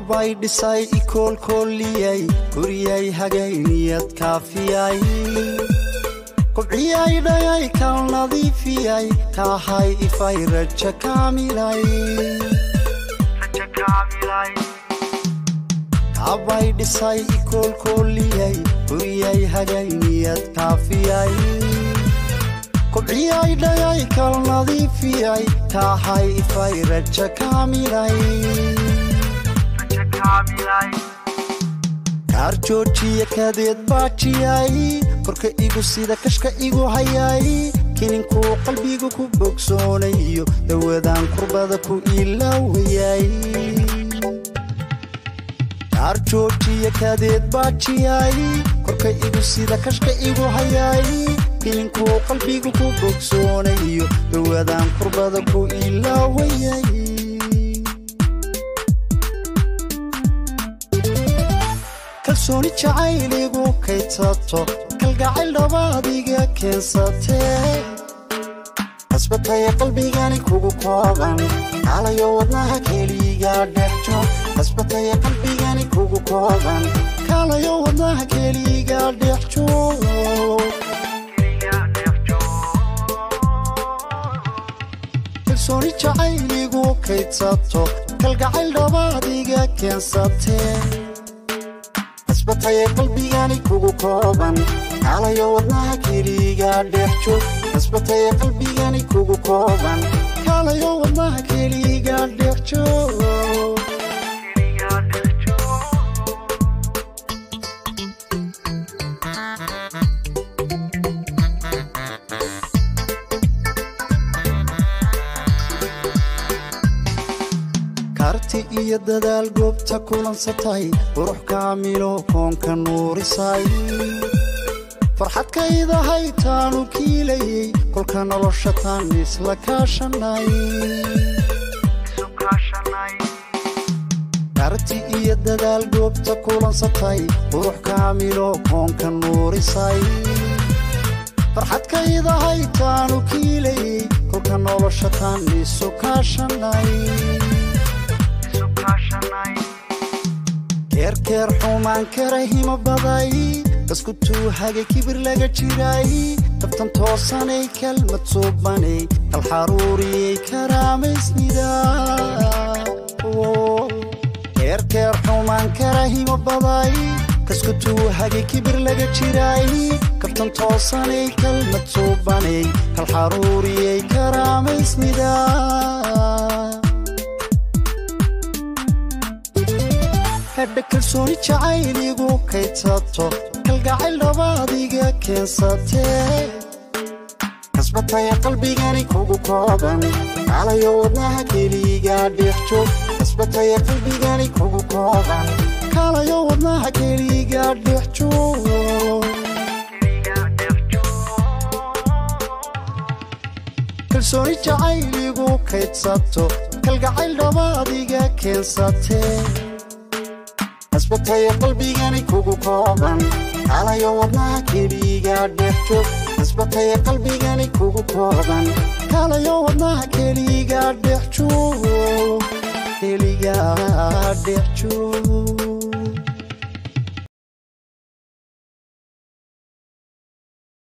kaabay dhisay ikoolkooliyay guryay hagay niyad kaafiyay kobciyay dhayay kal nadiifiyay kaahay ifay raja kaamilay kaabay dhisay ikoolkooliyay guryay hagay niyad kaafiyay kobciyay dhayay kal nadiifiyay kaahay ifay raja kaamilay kaar joojiya kadeed baajiyay korka igu sida kashka igu hayay kininkuu qalbigu ku bogsoonayo dawadaan kurbada ku ilaawayay kaar joojiya kadeed baajiyay korka igu sida kashka igu hayay kininkuu qalbigu ku bogsoonayo dawadaan kurbada ku ilaawayay kalsooni jacayligu kaydsato kalgacayl dhabaadiga keensatee hasbataya qalbigani kugu kooban kaalayo wadnaha keliga dhexjo hasbataya qalbigani kugu kooban kaalayo wadnaha keliga dhexjo kalsooni jacayligu kaydsato kalgacayl dhabaadiga keensatee hasbataya qalbigani kugu kooban kaalayo wadnaha keliga dhexjo hasbataya qalbigani kugu kooban kaalayo wadnaha keliga dhexjo karti iyo dadaal goobta kulansatay qurux kaamilo koonka nuurisay farxadkaydahay taanu kiilayey kolka nolosha taan isla kaashanay karti iyo dadaal goobta kulansatay qurux kaamilo koonka nuurisay farxadkaydahay taanu kiilayey kolka nolosha taan isu kaashanay keerkeer xumaan kara himo baday dasku tuuhaga kibir laga jiray dabtan toosanay kalmad suubanay kal xaruuriyey karaamaysnida keerkeer xumaan kara himo baday kasku tuuhaga kibir laga jiray kabtan toosanay kalmad suubanay kal xaruuriyey karaamaysnida hadha kalsooni jacayligu kaydsato kalgacayl dhabaadiga keensatee hasbataya qalbigani kugu kooban kaalayo wadnaha keliga dhexjo hasbataya qalbigani kugu kooban kaalayo wadnaha keliga dhexjo kalsooni jacayligu kaydsato kalgacayl dhabaadiga keensatee hasbataya qalbigani kugu kooban kaalayo wadnaha keliga dhexjo hasbataya qalbigani kugu kooban kaalayo wadnaha keliga dhexjo keliga dhexjo